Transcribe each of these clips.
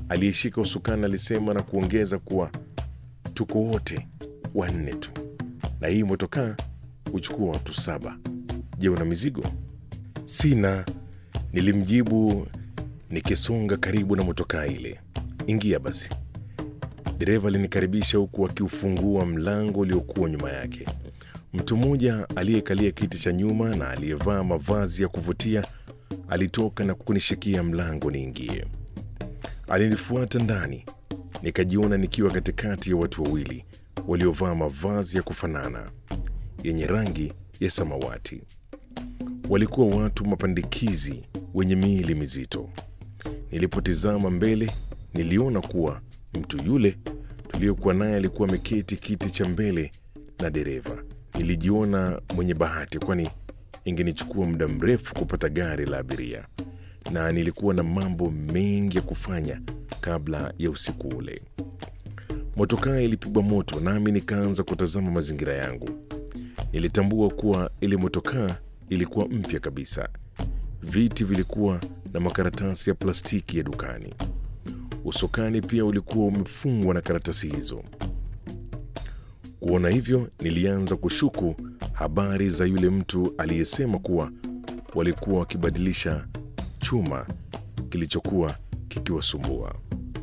aliyeshika usukani alisema na kuongeza kuwa tuko wote wanne tu, na hii motokaa huchukua watu saba. Je, una mizigo? Sina, nilimjibu nikisonga karibu na motokaa ile. Ingia basi. Dereva alinikaribisha huku akiufungua mlango uliokuwa nyuma yake. Mtu mmoja aliyekalia kiti cha nyuma na aliyevaa mavazi ya kuvutia alitoka na kunishikia mlango niingie. Alinifuata ndani, nikajiona nikiwa katikati ya watu wawili waliovaa mavazi ya kufanana yenye rangi ya samawati. Walikuwa watu mapandikizi wenye miili mizito. Nilipotizama mbele, niliona kuwa mtu yule tuliyokuwa naye alikuwa ameketi kiti cha mbele na dereva. Nilijiona mwenye bahati, kwani ingenichukua muda mrefu kupata gari la abiria, na nilikuwa na mambo mengi ya kufanya kabla ya usiku ule. Motokaa ilipigwa moto, nami nikaanza kutazama mazingira yangu. Nilitambua kuwa ile motokaa ilikuwa mpya kabisa. Viti vilikuwa na makaratasi ya plastiki ya dukani. Usukani pia ulikuwa umefungwa na karatasi hizo. Kuona hivyo, nilianza kushuku habari za yule mtu aliyesema kuwa walikuwa wakibadilisha chuma kilichokuwa kikiwasumbua.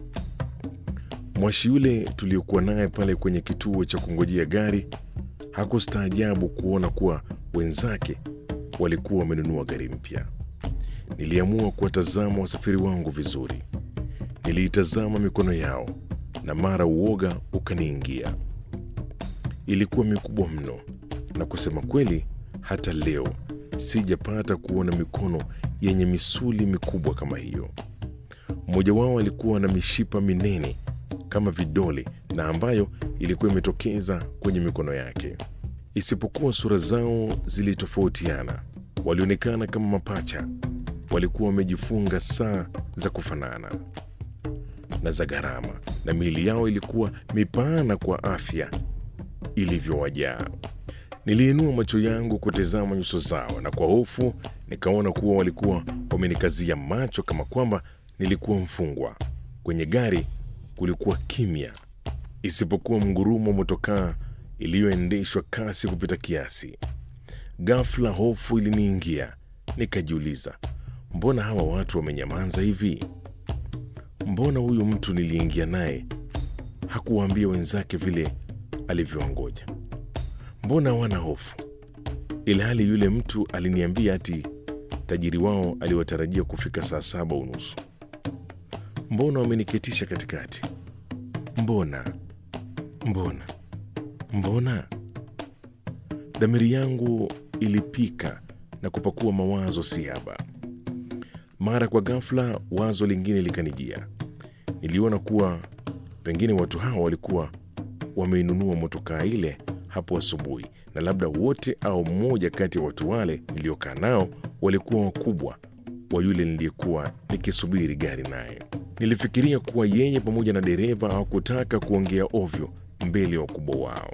Mwashi yule tuliokuwa naye pale kwenye kituo cha kungojea gari hakustaajabu kuona kuwa wenzake walikuwa wamenunua gari mpya. Niliamua kuwatazama wasafiri wangu vizuri. Niliitazama mikono yao na mara uoga ukaniingia. Ilikuwa mikubwa mno, na kusema kweli, hata leo sijapata kuona mikono yenye misuli mikubwa kama hiyo. Mmoja wao alikuwa na mishipa minene kama vidole na ambayo ilikuwa imetokeza kwenye mikono yake. Isipokuwa sura zao zilitofautiana, walionekana kama mapacha. Walikuwa wamejifunga saa za kufanana na za gharama, na miili yao ilikuwa mipana kwa afya ilivyowajaa. Niliinua macho yangu kutazama nyuso zao, na kwa hofu nikaona kuwa walikuwa wamenikazia macho kama kwamba nilikuwa mfungwa. Kwenye gari kulikuwa kimya, isipokuwa mgurumo wa motokaa iliyoendeshwa kasi kupita kiasi. Ghafla hofu iliniingia, nikajiuliza, mbona hawa watu wamenyamaza hivi? Mbona huyu mtu niliingia naye hakuwaambia wenzake vile alivyoongoja? Mbona hawana hofu, ilhali yule mtu aliniambia ati tajiri wao aliwatarajia kufika saa saba unusu? Mbona wameniketisha katikati? Mbona, mbona, mbona? Dhamiri yangu ilipika na kupakua mawazo siaba. Mara kwa ghafla, wazo lingine likanijia. Niliona kuwa pengine watu hawa walikuwa wameinunua motokaa ile hapo asubuhi, na labda wote au mmoja kati ya watu wale niliokaa nao walikuwa wakubwa wa yule niliyekuwa nikisubiri gari naye. Nilifikiria kuwa yeye pamoja na dereva hawakutaka kuongea ovyo mbele ya wakubwa wao.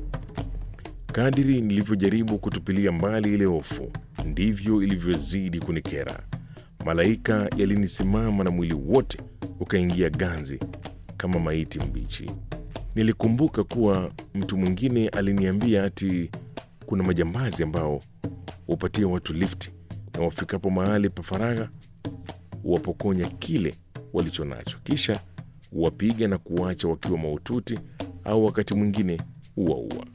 Kadiri nilivyojaribu kutupilia mbali ile hofu, ndivyo ilivyozidi kunikera. Malaika yalinisimama na mwili wote ukaingia ganzi kama maiti mbichi. Nilikumbuka kuwa mtu mwingine aliniambia ati kuna majambazi ambao hupatia watu lifti na wafikapo mahali pa faragha huwapokonya kile walicho nacho, kisha huwapiga na kuwacha wakiwa mahututi au wakati mwingine huwaua.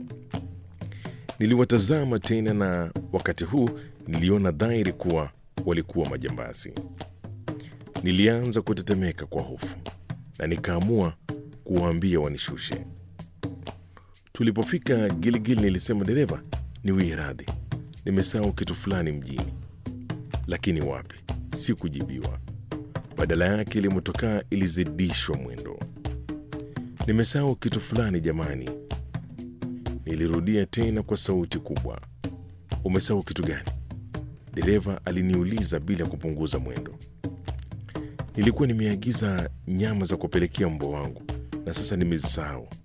Niliwatazama tena, na wakati huu niliona dhahiri kuwa walikuwa majambazi. Nilianza kutetemeka kwa hofu na nikaamua kuwaambia wanishushe. Tulipofika Giligili, nilisema dereva, niwie radhi, nimesahau kitu fulani mjini. Lakini wapi, sikujibiwa. Badala yake ile motokaa ilizidishwa mwendo. Nimesahau kitu fulani jamani, nilirudia tena kwa sauti kubwa. Umesahau kitu gani? Dereva aliniuliza bila kupunguza mwendo. Nilikuwa nimeagiza nyama za kupelekea mbwa wangu na sasa nimezisahau.